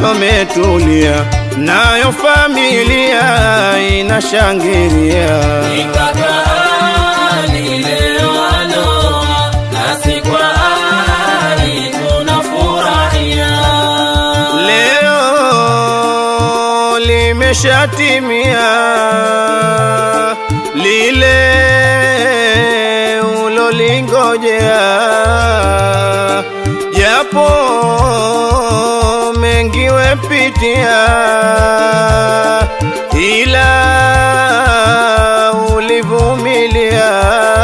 roho metulia, nayo familia inashangilia. Ikakaani leo aloa, nasi kwa ari tunafurahia. Leo limeshatimia lile ulolingojea, japo mengi wepitia, ila ulivumilia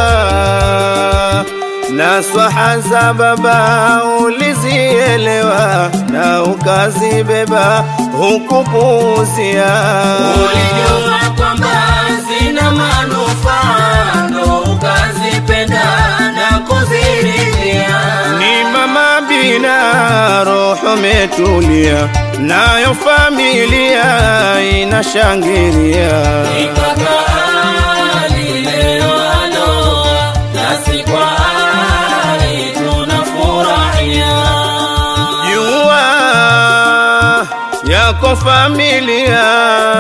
na swaha za baba ulizielewa na ukazibeba hukupuuzia. Ulijua kwamba zina manufaa, ndo ukazipenda na kuziridhia. Ni mama bina roho metulia, nayo familia inashangilia. Ikakaani leo aloa, nasi kwa ari tunafurahia. Jua yako familia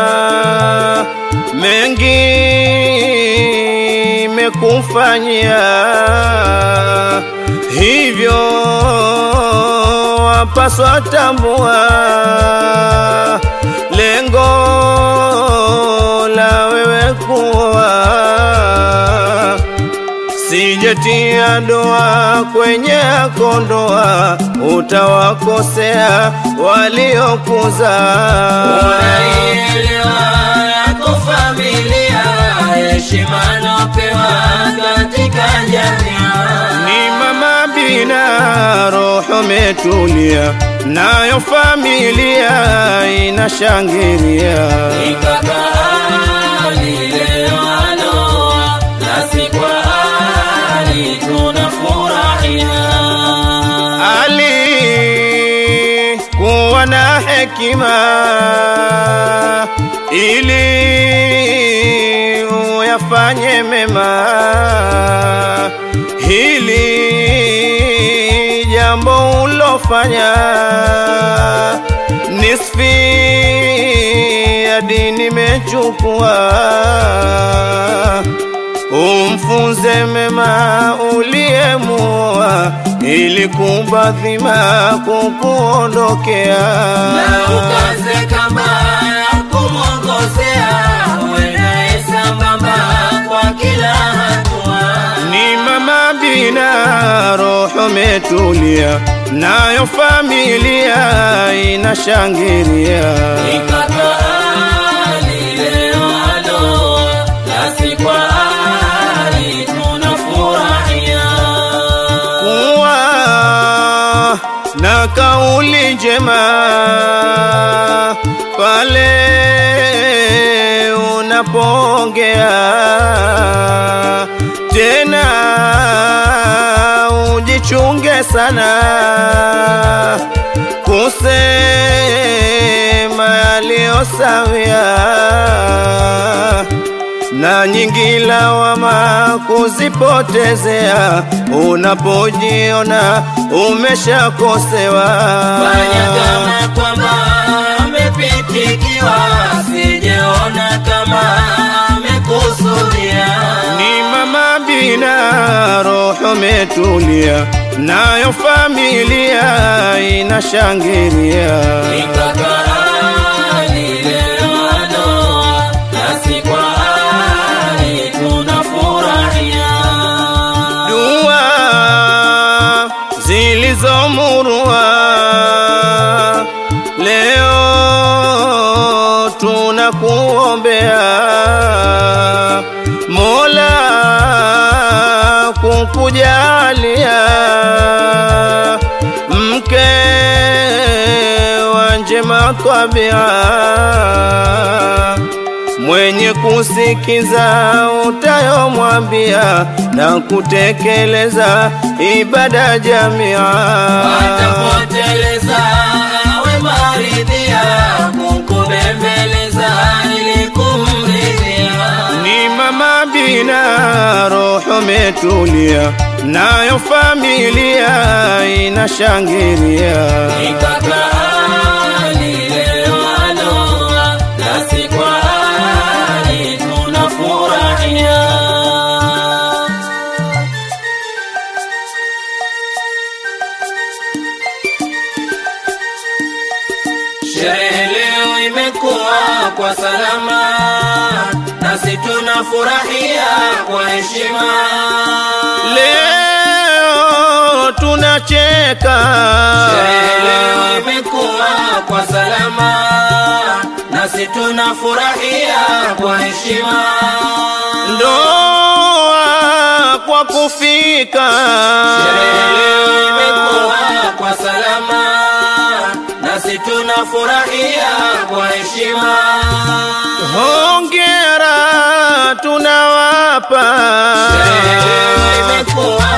mengi mekufanyia, hivyo wapaswa tambua lengo la wewe kuwa sijetia doa kwenye kondoa, utawakosea waliokuza. Unaielewa yako familia, heshima napewa katika jamii. Ni mama bina roho metulia, nayo familia inashangilia. Ikakaani leo aloa, nasi kwa ari tunafurahia. alikuwa na hekima ili uyafanye mema. Hili jambo ulofanya nisfi ya dini mechukua umfunze mema uliyemua, ili kubadhima kukuondokea. Na ukaze kamba ya kumwongozea, uendaye sambamba kwa kila hatua. Ni mama bina roho metulia, nayo familia inashangilia. Ikakaani leo aloa, nasi kwa ari tunafurahia. kuwa na kauli njema pale unapoongea, tena ujichunge sana kusema yaliyosawia na nyingi lawama kuzipotezea unapojiona umeshakosewa. Fanya kama kwamba amepitikiwa, sijeona kama amekusudia. Ni mama bina roho metulia, nayo familia inashangilia. Ikakaani leo aloa, nasi kwa ari tunafurahia. dua zilizomurua leo tunakuombea Mola kukujalia mke wa njema tabia mwenye kusikiza utayomwambia na kutekeleza ibada jamia. Atapoteleza awe maridhia, kukubembeleza ili kumridhia. Ni mama bina roho metulia, nayo familia inashangilia. Ikakaani imekuwa kwa salama, nasi tunafurahia kwa heshima. Leo tunacheka Sherehe leo imekuwa kwa salama, nasi tunafurahia kwa heshima. ndoa kwa kufika Sherehe leo imekuwa kwa salama, nasi tunafurahia kwa heshima. hongera tunawapa Sherehe leo imekuwa